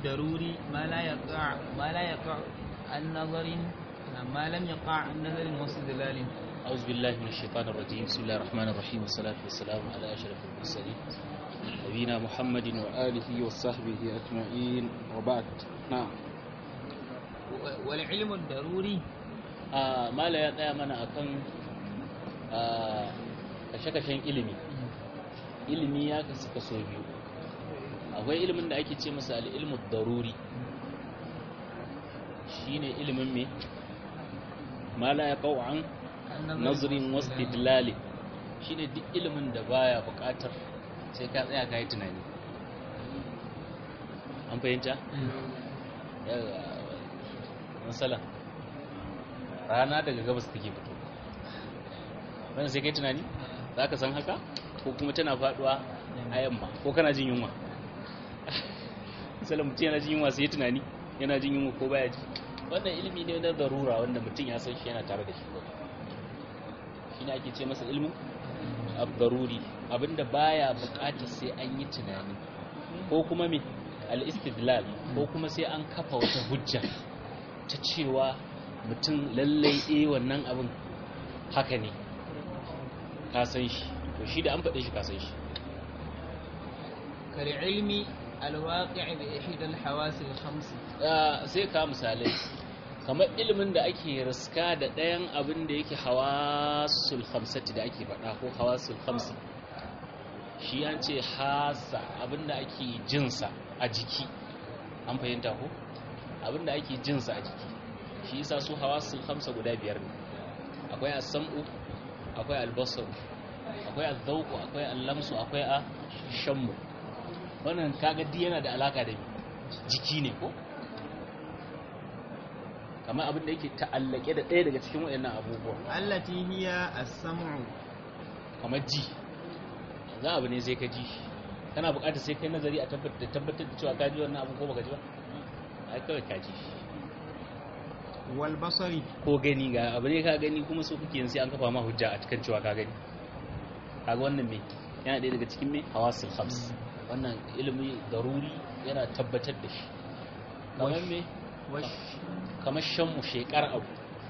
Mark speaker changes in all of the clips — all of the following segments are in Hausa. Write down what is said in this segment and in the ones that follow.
Speaker 1: الضروري ما لا يقع ما لا يقع عن نظر ما لم يقع عن نظر واستدلال
Speaker 2: أعوذ بالله من الشيطان الرجيم بسم الله الرحمن الرحيم والصلاة والسلام على أشرف المرسلين نبينا محمد وآله وصحبه أجمعين وبعد نعم
Speaker 1: والعلم الضروري
Speaker 2: آه ما لا يطيع من أكن آه kashe-kashen ilimi ilimi ya kasu kaso biyu akwai ilimin da ake ce masa al'ilmu daruri shine ilimin me ma la ya an nazarin wasu didlali shine duk ilimin da baya bukatar sai ka tsaya ka yi tunani an fahimta? matsala rana daga gabas take fito wanda sai ka yi tunani za ka san haka ko kuma tana faduwa a yamma ko kana jin yunwa misalin mutum yana jin yunwa sai tunani yana jin yunwa ko baya ji wannan ilimi ne na darura wanda mutum ya san shi yana tare da shi shi ne ake ce masa ilimin abdaruri abinda baya bukatar sai an yi tunani ko kuma me al-istidlal ko kuma sai an kafa wata hujja ta cewa mutum lallai eh wannan abin haka ne ka san shi to shi da an faɗe shi ka san shi
Speaker 1: kare ilmi alwaƙi bi ihdal hawasil khams
Speaker 2: sai ka misalai kamar ilimin da ake riska da ɗayan abin da yake hawasul khamsati da ake faɗa ko hawasul khamsi shi an ce hasa abin da ake jinsa a jiki an fahimta ko abin da ake jinsa a jiki shi yasa su hawasul khamsa guda biyar ne akwai as-sam'u akwai al-basar akwai al-dhawq akwai al-lamsu akwai a shammu wannan kaga di yana da alaka da jiki ne ko kamar abin da yake ta'allake da ɗaya daga cikin waɗannan abubuwa
Speaker 1: allati hiya as-sam'u
Speaker 2: kamar ji za abu ne sai ka ji kana buƙatar sai kai nazari a tabbatar tabbatar da cewa ka ji wannan abu ko baka ji ba ai kawai ka ji
Speaker 1: wal basari
Speaker 2: ko gani ga abu ne ka gani kuma so kuke sai an kafa ma hujja a cikin cewa ka gani kaga wannan me yana ɗaya daga cikin me hawasul khams wannan ilimi daruri yana tabbatar da shi kamar me kamar shanmu shekar abu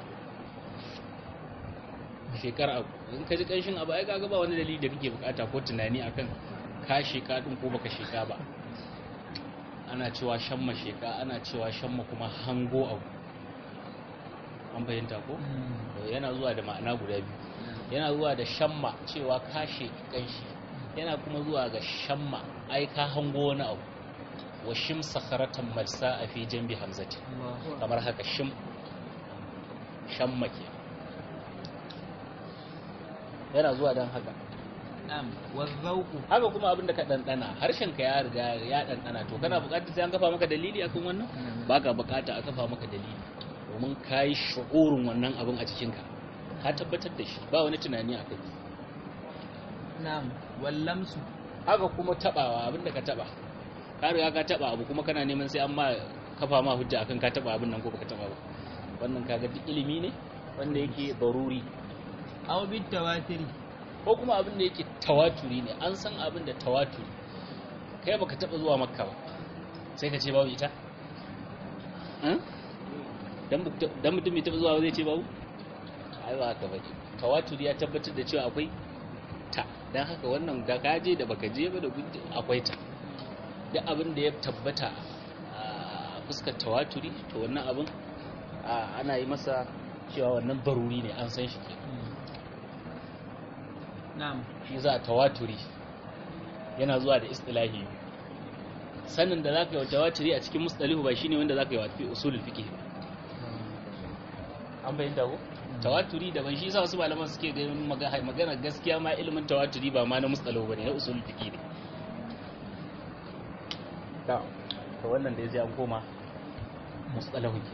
Speaker 2: shekar abu in ka ji ƙanshin abu ai kaga ba wani dalili da kake bukata ko tunani akan ka sheka din ko baka sheka ba ana cewa shamma sheka ana cewa shamma kuma hango abu an fahimta ko yana zuwa da ma'ana guda biyu yana zuwa da shamma cewa ka sheki ƙanshi yana kuma zuwa ga shamma ai ka hango wani abu wa shim sakharatan malsa a fi jambi hamzati kamar haka shim shamma ke yana zuwa don haka haka kuma abin da ka ɗanɗana harshen ka ya riga ya ɗanɗana to kana buƙatar sai an kafa maka dalili akan wannan baka buƙata a kafa maka dalili domin ka yi shu'urin wannan abin a jikinka ka tabbatar da shi ba wani tunani a kai
Speaker 1: na'am wallamsu
Speaker 2: haka kuma tabawa abinda ka taba ka riga ka taba abu kuma kana neman sai an ma kafa ma hujja akan ka taba abin nan ko baka taba ba wannan kaga duk ilimi ne wanda yake daruri
Speaker 1: aw bit tawatiri
Speaker 2: ko kuma abin da yake tawaturi ne an san abin da tawaturi kai baka taba zuwa makka ba sai ka ce babu ita dan mutum bai taba zuwa zai ce babu ai ba haka bane tawaturi ya tabbatar da cewa akwai ta don haka wannan da kaje da baka je ba da akwai ta duk abin da ya tabbata a fuskar tawaturi to wannan abin ana yi masa cewa wannan baruri ne an san shi ke
Speaker 1: na'am
Speaker 2: shi za tawaturi yana zuwa da istilahi sanin da zaka yi wa tawaturi a cikin mustalihu ba shine wanda zaka yi wa fi usulul fiqh an bayyana ko tawaturi daban shi yasa wasu malaman suke ganin magana gaskiya ma ilimin tawaturi ba ma na mustalahu bane na usul fiqi ne ta to wannan da yaji an koma mustalahu ke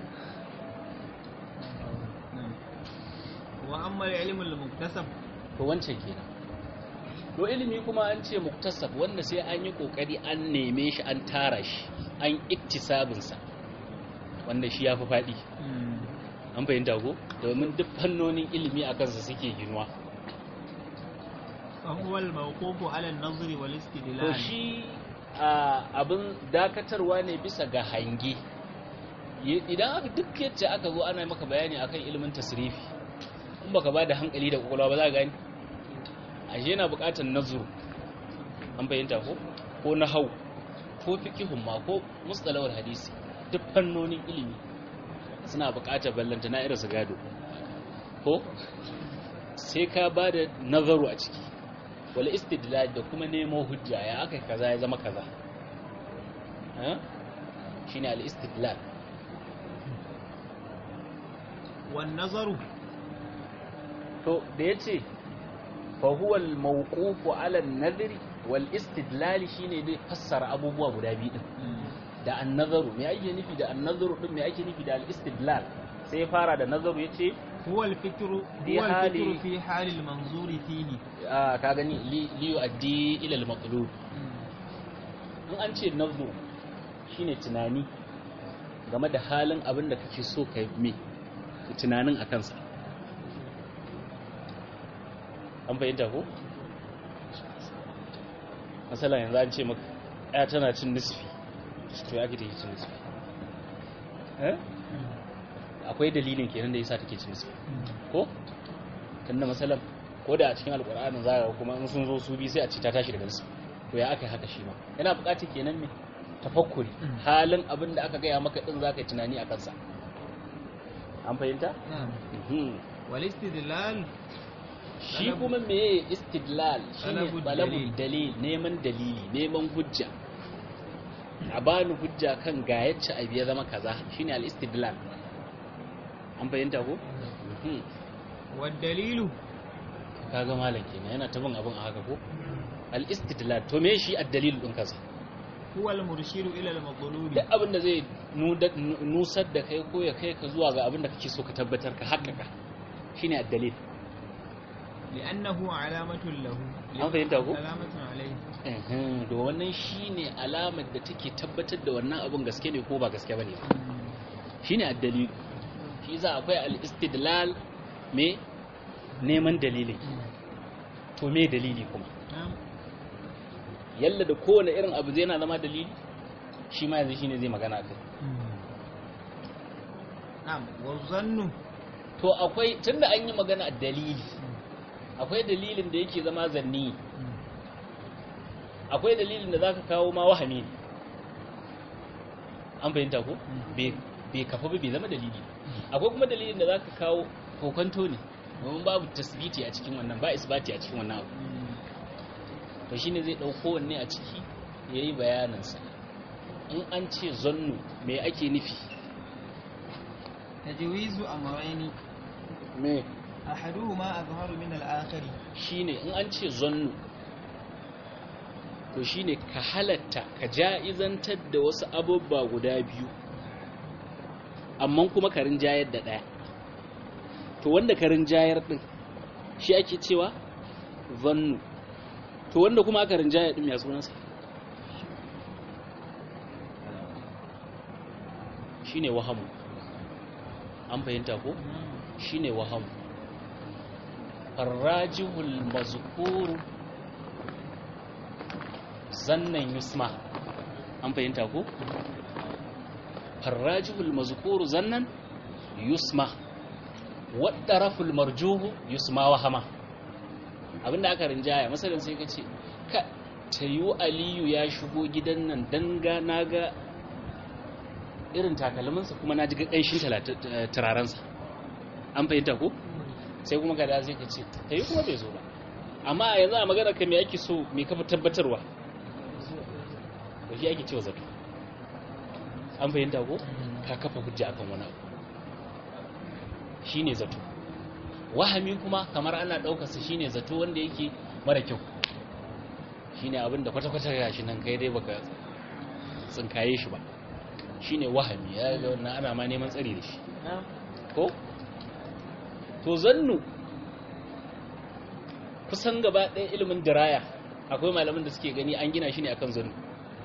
Speaker 1: wa amma al-ilm al-muktasab
Speaker 2: to wancan kenan to ilimi kuma an ce muktasab wanda sai an yi kokari an neme shi an tara shi an iktisabin sa wanda shi yafi fadi an fahimta ko domin duk fannonin ilimi a kansa suke ginuwa
Speaker 1: فهو الموقوف على النظر
Speaker 2: to
Speaker 1: والاستدلال
Speaker 2: shi abin dakatarwa ne bisa ga hange idan aka duk yadda aka zo ana maka bayani akan ilimin tasrifi in baka ba da hankali da kwakwalwa ba za ka gani ashe yana buƙatar nazuru an bayyanta ko ko nahau ko fiqhun ma ko mustalahul hadisi duk fannonin ilimi suna buƙatar ballanta na irin su gado ko sai ka ba da nazaru a ciki wal istidlal da kuma nemo hujja ya aka kaza ya zama kaza shine al istidlal
Speaker 1: wan nazaru
Speaker 2: to da yace fa huwa al mawqufu ala an nadri wal istidlal shine dai fassara abubuwa guda biyu din da an nazaru me ake nufi da an nazaru din me ake nufi da al istidlal sai ya fara da nazaru yace
Speaker 1: هو الفكر
Speaker 2: في
Speaker 1: هو
Speaker 2: حال-
Speaker 1: الفكر في حال المنظور فيه
Speaker 2: ah ka gani li li yu'addi ila al maqlub in an ce nazaru shine tunani game da halin abin da kake so ka me tunanin a kansa an fahimta ko? masala yanzu an ce maka ya tana cin nisfi to ya take cin nisfi eh akwai dalilin kenan da yasa take cin nisfi ko tunda masalan ko da a cikin alkur'anin za ga kuma in sun zo su bi sai a ce ta tashi daga nisfi to ya aka yi haka shi ma yana buƙatar kenan me tafakkuri halin abin da aka gaya maka din zaka yi tunani a kansa an fahimta
Speaker 1: نعم
Speaker 2: Mhm.
Speaker 1: والاستدلال
Speaker 2: shi
Speaker 1: Talab-
Speaker 2: kuma meye istidlal shine
Speaker 1: Talabul
Speaker 2: talabul
Speaker 1: dalil.
Speaker 2: dalil neman dalili neman hujja a bani hujja kan ga yacce abu ya zama kaza shine al istidlal an fahimta ko Mhm.
Speaker 1: والدليل
Speaker 2: kaga malam kenan yana ta bin abin a haka ko al istidlal to me shi ad dalil din kaza
Speaker 1: هو المرشد إلى المطلوب
Speaker 2: duk abin da zai nuda- nu- nusar da kai ko ya kai ka zuwa ga abin da kake so ka tabbatar ka haƙƙaƙa shine ad dalil
Speaker 1: لأنه علامة له
Speaker 2: an fahimta ko
Speaker 1: علامة عليه
Speaker 2: Ehem, da wannan shine alamar da take tabbatar da wannan abin gaske ne ko ba gaske bane shine addalil shi za akwai al-istidlal me neman dalili to me dalili kuma
Speaker 1: نعم
Speaker 2: yalla da kowane irin abu zai na zama dalili shi ma yanzu shine zai magana kai
Speaker 1: نعم والظن
Speaker 2: to akwai tunda an yi magana dalili akwai dalilin da yake zama zanni akwai dalilin da zaka kawo ma wahami ne an fahimta ko bai bai kafa ba bai zama dalili akwai kuma dalilin da zaka kawo kokonto ne domin babu tasbiti a cikin wannan ba isbati a cikin wannan abu to shine zai dauko wanne a ciki yayi bayanin sa in an ce zannu me ake nufi
Speaker 1: تجويز أمرين
Speaker 2: me
Speaker 1: أحدهما أظهر من الآخر
Speaker 2: shine in an ce zannu to shine ka halatta ka ja'izantar da wasu abubba guda biyu amma kuma ka rinjayar da ɗaya to wanda ka rinjayar ɗin shi ake cewa zannu to wanda kuma aka rinjayar ɗin ya sunansa shine wahamu an fahimta ko shine wahamu farrajihul mazkuru zannan yusma an fahimta ko farrajihul mazkuru zannan yusma wadaraful marjuhu yusma wahama abinda aka rinjaya masalan sai ka ce ka tayu aliyu ya shigo gidan nan danga naga irin takalminsa kuma na ji ƙanshin turarensa an fahimta ko sai kuma ka da sai ka ce ta yi kuma bai zo ba amma yanzu a magana ka me ake so me kafa tabbatarwa da shi ake cewa zato an fahimta ko ka kafa hujja akan wani abu shine zato wahami kuma kamar ana ɗaukarsa shine zato wanda yake mara kyau shine abin da kwata-kwata ga shi nan kai dai baka tsinkaye shi ba shine wahami ya ga wannan ana ma neman tsari da shi ko to zannu kusan gaba ɗaya ilimin diraya akwai malamin da suke gani an gina shi ne akan zannu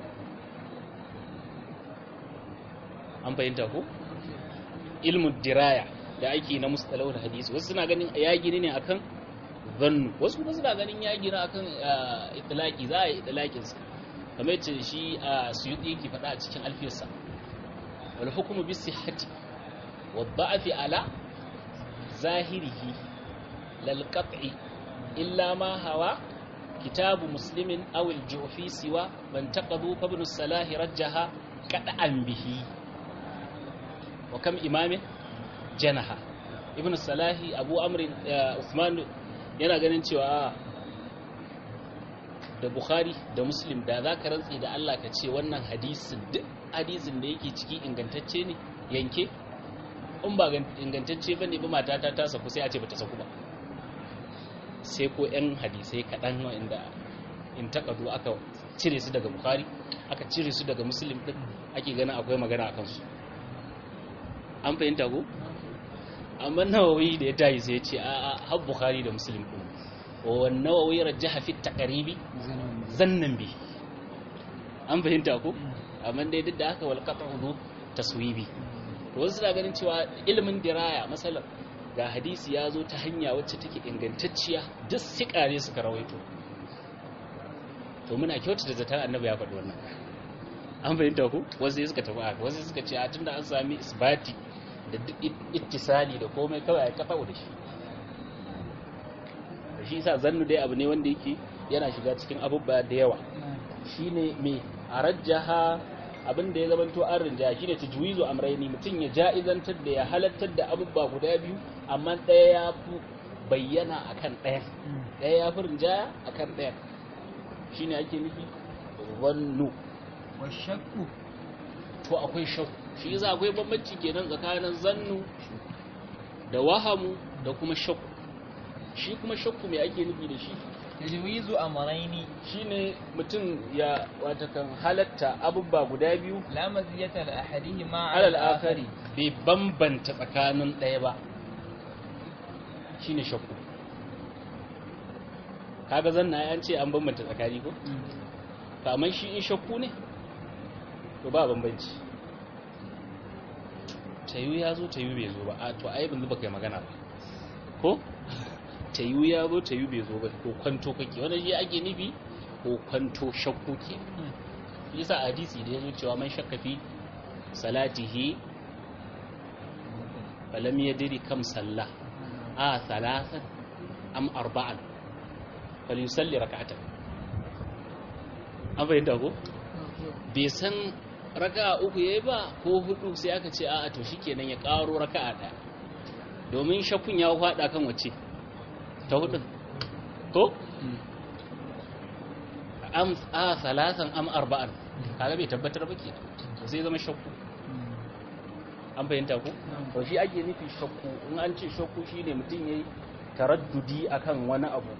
Speaker 2: an fahimta ko ilimin diraya da ake na mustalau da hadisi wasu suna ganin ya gini ne akan zannu wasu kuma suna ganin ya gina akan itilaki za a yi itilakinsa kamar yace shi a suyuti yake faɗa a cikin alfiyarsa wal hukmu bis sihhati wad da'fi ala zahirihi lal qat'i illa ma hawa kitabu muslimin aw al ju'fi siwa man taqadu fa ibn salah rajjaha qad'an bihi wa kam imamin janaha ibn salahi abu amr usman yana ganin cewa da bukhari da muslim da za ka rantsi da allah ka ce wannan hadisin duk hadisin da yake ciki ingantacce ne yanke in ba ingantacce ba ne ba matata ta saku sai a ce ba ta saku ba sai ko 'yan hadisai kaɗan wa'inda in takadu aka cire su daga bukhari aka cire su daga muslim ɗin ake ganin akwai magana a kansu an fahimta ko amma nawawi da ya tayi sai ya ce a har bukhari da muslim ɗin wa nawawi rajjaha fi taqribi zannan bi an fahimta ko amma dai duk da haka wal qat'u taswibi to wasu na ganin cewa ilimin diraya masalan ga hadisi ya zo ta hanya wacce take ingantacciya duk sikare suka rawaito to muna kyautata zaton annabi ya faɗi wannan an fahimta ku wasu suka tafi haka wasu suka ce a tunda an sami isbati da duk ittisali da komai kawai ya kafa da shi da shi sa zannu dai abu ne wanda yake yana shiga cikin abubuwa da yawa shine me a rajjaha abin da ya zamanto an rinja shine tajwizu amrayni mutum ya ja'izantar da ya halattar da abubuwa guda biyu amma ɗaya ya fi bayyana akan ɗaya ɗaya ya fi rinjaya akan ɗaya shine ake nufi zannu
Speaker 1: washakku
Speaker 2: to akwai shakku shi yasa akwai bambanci kenan tsakanin zannu da wahamu da kuma shakku shi kuma shakku mai ake nufi da shi
Speaker 1: tajwizu amrayni
Speaker 2: shine mutum ya watakan halatta abubba guda biyu
Speaker 1: la maziyata li ahadihima
Speaker 2: alal akari bai bambanta tsakanin ɗaya ba shine shakku kaga zanna an ce an bambanta tsakani ko kamar shi in shakku ne to ba bambanci tayu ya zo tayu bai zo ba a to ai ban zuba kai magana ba ko tayu ya zo tayu bai zo ba ko kwanto kake wannan shi ake nufi ko kwanto shakku ke yasa hadisi da yazo cewa man shakka fi salatihi falam yadri kam salla a thalathan am arba'an falyusalli rak'atan an bayyana ko bai san raka'a uku yayi ba ko hudu sai aka ce a'a to shikenan ya karo raka'a daya domin shakkun ya fada kan wace ta hudu ko am a salasan am arba'an kaga bai tabbatar ba ke sai zama shakku an fahimta ko to shi ake nufi shakku in an ce shakku shine mutum yayi taraddudi akan wani abu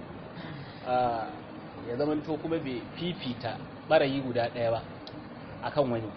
Speaker 2: ya zama to kuma bai fifita barayi guda daya ba akan wani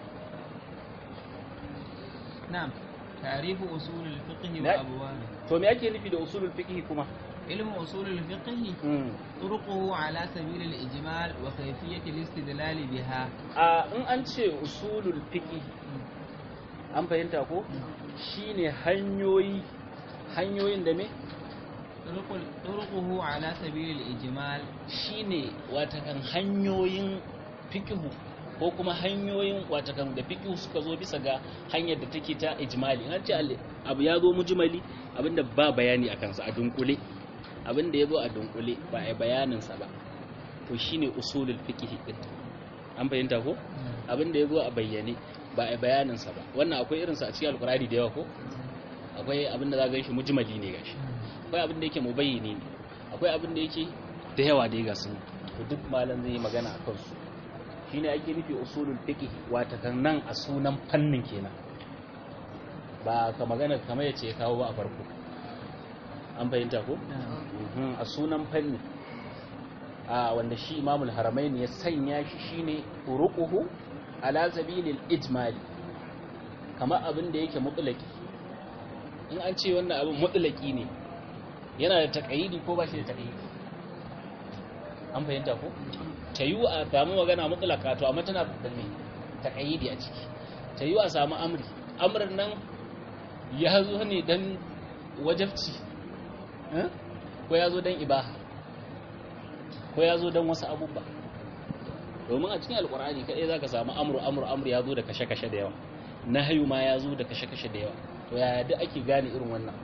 Speaker 1: na'am tarihu usulul fiqh wa
Speaker 2: Na-
Speaker 1: abwab
Speaker 2: to me ake nufi da usulul fiqh kuma
Speaker 1: ilmu usulul fiqh طرقه على سبيل الإجمال وكيفية الاستدلال بها
Speaker 2: a in an ce usulul fiqh an fahimta ko shine hanyoyi hanyoyin da me
Speaker 1: طرق طرقه على سبيل الإجمال
Speaker 2: shine watakan hanyoyin fiqhu ko kuma hanyoyin watakan da fiqhu suka zo bisa ga hanyar da take ta ijmali an ce al- abu ya zo mujmali abinda ba bayani akan sa a dunkule abinda ya zo a dunkule ba a yi bayanin sa ba to shine usulul fiqh din an fahimta ko abinda ya zo a bayyane ba a yi bayanin sa ba wannan akwai irin sa a cikin alqur'ani da yawa ko akwai abinda za ga shi mujmali ne gashi akwai abin da yake mubayyini ne akwai abin da yake da yawa da ya gasu to duk malam zai yi magana a kansu shine ake nufi usulul fiqh wata kan nan a sunan fannin kenan ba ka magana kamar yace ya kawo ba a farko an fahimta ko Mhm, a sunan fanni a wanda shi imamul haramain ya sanya shi shine uruquhu ala sabilil ijmali kamar abin da yake mutlaki in an ce wannan abin mutlaki ne yana da taƙayidi ko ba shi da taƙayidi an fahimta ko ta yi a samu magana mutlaka to amma tana da me taƙayidi a ciki ta yi a samu amri amrin nan ya zo ne don wajabci eh? ko ya zo don ibaha ko ya zo don wasu abubuwa domin a cikin alkur'ani kadai zaka samu amru amru amru ya zo da kashe-kashe da yawa nahyu ma ya zo da kashe-kashe da yawa to yaya duk ake gane irin wannan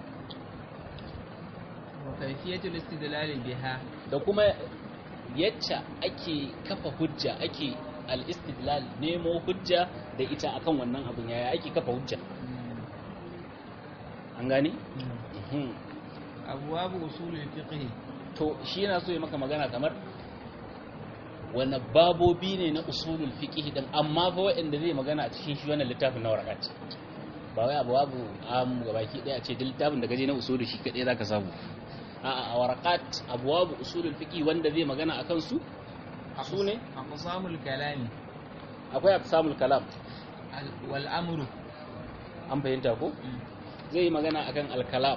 Speaker 1: wa kayfiyatul istidlal biha
Speaker 2: da kuma yacce ake kafa hujja ake al-istidlal nemo hujja da ita akan wannan abin yaya ake kafa hujja an gane Mhm.
Speaker 1: abwabu usulul fiqh
Speaker 2: to shi yana so ya maka magana kamar wani babobi ne na usulul fiqh din amma fa waɗanda zai magana a cikin shi wannan littafin na warakat ba wai abu babu am gabaki daya a ce duk littafin da gaje na usulul shi kadai zaka samu a a warakat abwabu usulul fiqh wanda zai magana akan su su ne
Speaker 1: aqsamul kalami
Speaker 2: akwai aqsamul kalam
Speaker 1: al- wal amru
Speaker 2: an fahimta ko zai yi magana akan al-kalam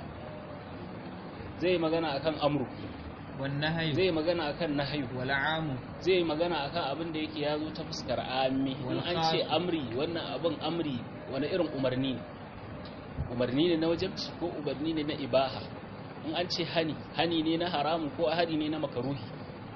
Speaker 2: zai yi magana akan amru
Speaker 1: wan nahyu
Speaker 2: zai yi magana akan nahyu
Speaker 1: wal amu
Speaker 2: zai yi magana akan abin da yake ya zo ta fuskar ami in
Speaker 1: Wal
Speaker 2: an ce
Speaker 1: khas.
Speaker 2: amri wannan abin amri wani irin umarni ne umarni ne na wajabci ko umarni ne na ibaha in an ce hani hani ne na haramun ko hani ne na makaruhi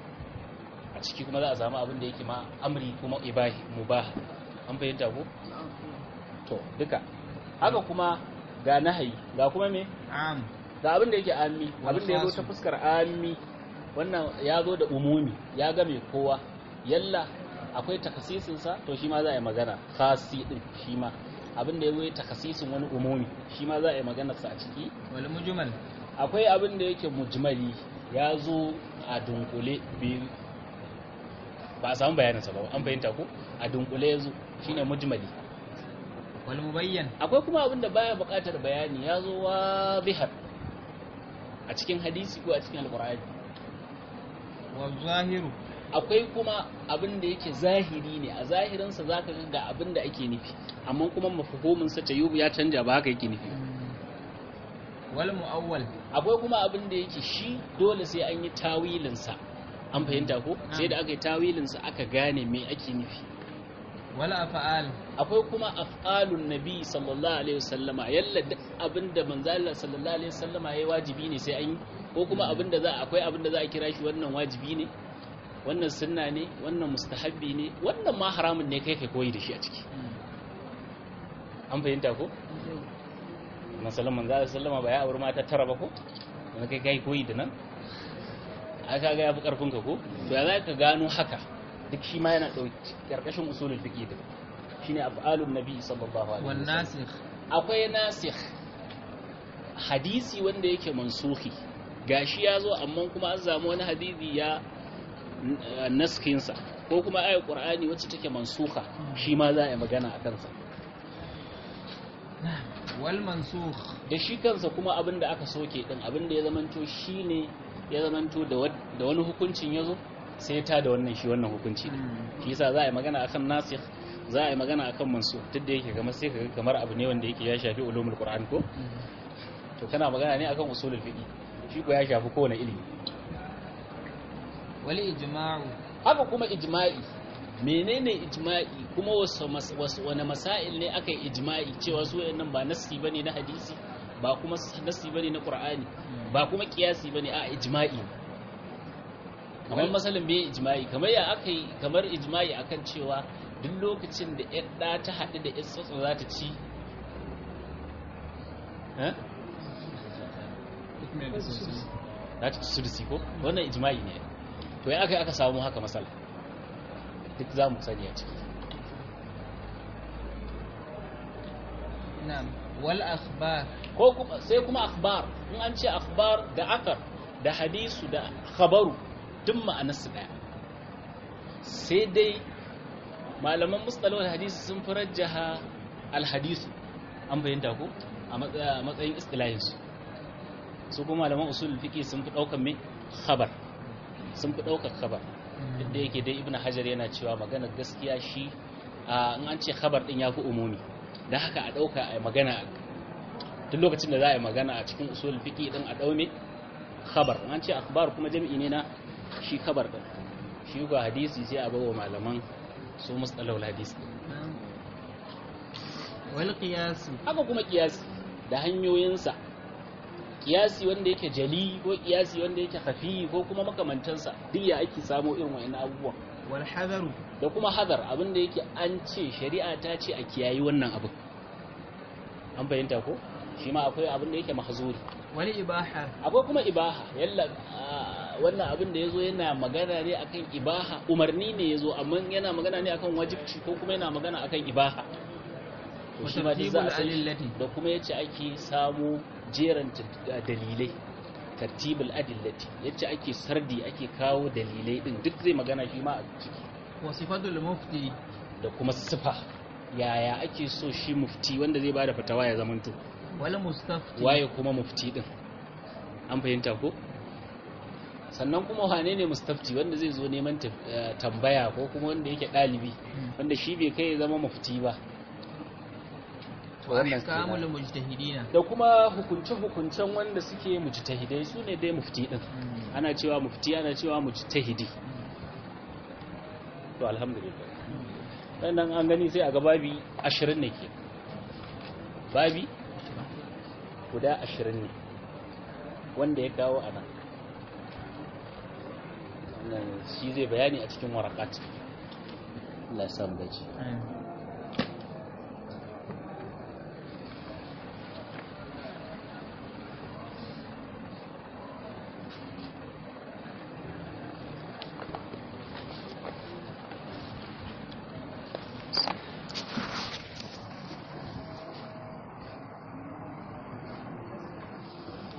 Speaker 2: a ciki kuma za a samu abin da yake ma amri kuma ibahi mubaha an fahimta ko to duka haka kuma ga nahayi ga kuma me
Speaker 1: am
Speaker 2: ga abin da yake ammi
Speaker 1: Wal
Speaker 2: abin da ya zo
Speaker 1: khasu.
Speaker 2: ta fuskar ammi wannan ya zo da umumi ya game kowa yalla akwai takasisinsa to shi ma za a yi magana khasi din shi ma abin da ya zo ya takasisin wani umumi shi ma za a yi magana sa a ciki
Speaker 1: wal mujmal
Speaker 2: akwai abin da yake mujmali ya zo a dunkule biyu ba a samu bayaninsa ba an fahimta ko a dunkule ya zo shine mujmali
Speaker 1: wal mubayyan
Speaker 2: akwai kuma abin da baya buƙatar bayani ya zo wa bihar a cikin hadisi ko a cikin alƙur'ani
Speaker 1: wal zahiru
Speaker 2: akwai kuma abin da yake zahiri ne a zahirinsa za ka ga abin da ake nufi amma kuma mafahiminsa ta yubu ya canja ba haka yake nufi
Speaker 1: wal muawwal
Speaker 2: akwai kuma abin da yake shi dole sai an yi tawilinsa an fahimta ko sai da aka yi tawilinsa aka gane me ake nufi
Speaker 1: wal af'al
Speaker 2: akwai kuma af'alun nabi sallallahu alaihi wasallama yalla duk abinda manzo Allah sallallahu alaihi wasallama yayi wajibi ne sai an yi ko kuma abinda za akwai abinda za a kira shi wannan wajibi ne wannan sunna ne wannan mustahabbi ne wannan ma haramun ne kai kai koyi da shi a ciki an fahimta ko masalan manzo Allah sallama ba ya aure mata tara ba ko wanda kai kai koyi da nan aka ga yafi karfin ka ko to ya za ka gano haka duk shi ma yana dauki karkashin usulul fiqh din shine af'alun nabi sallallahu alaihi
Speaker 1: wan
Speaker 2: wasallam
Speaker 1: nasikh
Speaker 2: akwai nasikh hadisi wanda yake mansuhi gashi ya zo amma kuma an samu wani hadisi ya n- naskinsa ko kuma ayat qur'ani wacce take mansuha shi ma za a yi magana a kansa
Speaker 1: wal mansukh
Speaker 2: da shi kansa kuma abin da aka soke din abin da ya zamanto shi ne ya zamanto da wad- da wani hukuncin ya zo sai ta da wannan shi wannan hukunci ne shi yasa za a yi magana akan nasikh za a yi magana akan mansukh duk da yake kamar sai kaga kamar abu ne wanda yake ya shafi ulumul qur'an ko to kana magana ne akan usulul fiqh shi ko ya shafi kowane ilimi
Speaker 1: wal ijma'u
Speaker 2: haka kuma ijma'i menene ijma'i kuma wasu mas- wasu wani masail ne aka yi ijma'i cewa su wayannan ba nassi bane na hadisi ba kuma s- nassi bane na qur'ani ba kuma kiyasi bane a ijma'i ne. kamar
Speaker 1: Wal-
Speaker 2: masalin bai ijma'i kamar ya aka yi kamar ijma'i akan cewa duk lokacin da yar ɗa ta haɗu da yar tsotso za ta ci eh? za ta ci sudusi ko wannan ijma'i ne to ya aka yi aka samu haka masala duk za mu sani a ciki
Speaker 1: na'am wal akhbar
Speaker 2: ko kuma sai kuma akhbar in an ce akhbar da akar da hadisu da khabaru duk ma'anarsu daya sai dai malaman mustalahul hadisi sun fi rajjaha alhadisu an bayyanta ko a matsa- a matsayin istilahinsu su kuma malaman usul fiqi sun fi daukan me khabar sun fi daukar khabar duk da yake dai ibnu hajar yana cewa maganar gaskiya shi a in an ce khabar din yafi umumi dan haka a dauka a magana duk lokacin da za a yi magana a cikin usul fiqi din a daume khabar in an ce akhbar kuma jami'i ne na shi khabar din shi ga hadisi sai a bawa malaman su mustalahul hadisi
Speaker 1: na'am wal qiyas
Speaker 2: haka kuma kiyasi da hanyoyinsa kiyasi wanda yake jali ko kiyasi wanda yake khafi ko kuma makamantansa duk ya ake samo irin wa'annan abubuwan
Speaker 1: wal hadaru
Speaker 2: da kuma hadar abin da yake an ce shari'a ta ce a kiyayi wannan abin an fahimta ko shi ma akwai abin da yake mahzuri
Speaker 1: wal ibaha
Speaker 2: akwai kuma ibaha yalla ah, wannan abin da yazo yana magana ne akan ibaha umarni ne yazo amma yana magana ne akan wajibci ko kuma yana magana akan ibaha to
Speaker 1: wa
Speaker 2: shi ma duk za a
Speaker 1: tartibul
Speaker 2: san shi.
Speaker 1: adillati
Speaker 2: da kuma yace ake samu jeran dalilai tartibul adillati yace ake sardi ake kawo dalilai din duk zai magana shi ma a ciki
Speaker 1: wa sifatul mufti
Speaker 2: da kuma sifa yaya ake so shi mufti wanda zai bada fatawa ya zamanto
Speaker 1: wal mustafti
Speaker 2: waye kuma mufti din an fahimta ko sannan kuma wane ne mustafti wanda zai zo neman taf- eh, tambaya ko kuma wanda yake ɗalibi
Speaker 1: Mm.
Speaker 2: wanda shi bai kai ya zama mufti ba To
Speaker 1: wa
Speaker 2: wannan
Speaker 1: ahkamul
Speaker 2: kenan.
Speaker 1: mujtahidina
Speaker 2: da kuma hukunce-hukuncen wanda suke mujtahidai su ne dai mufti din
Speaker 1: Mm.
Speaker 2: ana cewa mufti ana cewa mujtahidi to alhamdulillah sannan an gani sai a ga babi ashirin ne ke babi guda ashirin ne wanda ya kawo a nan Wannan shi zai bayani a cikin warakat Allah ya samu dace
Speaker 1: Mm.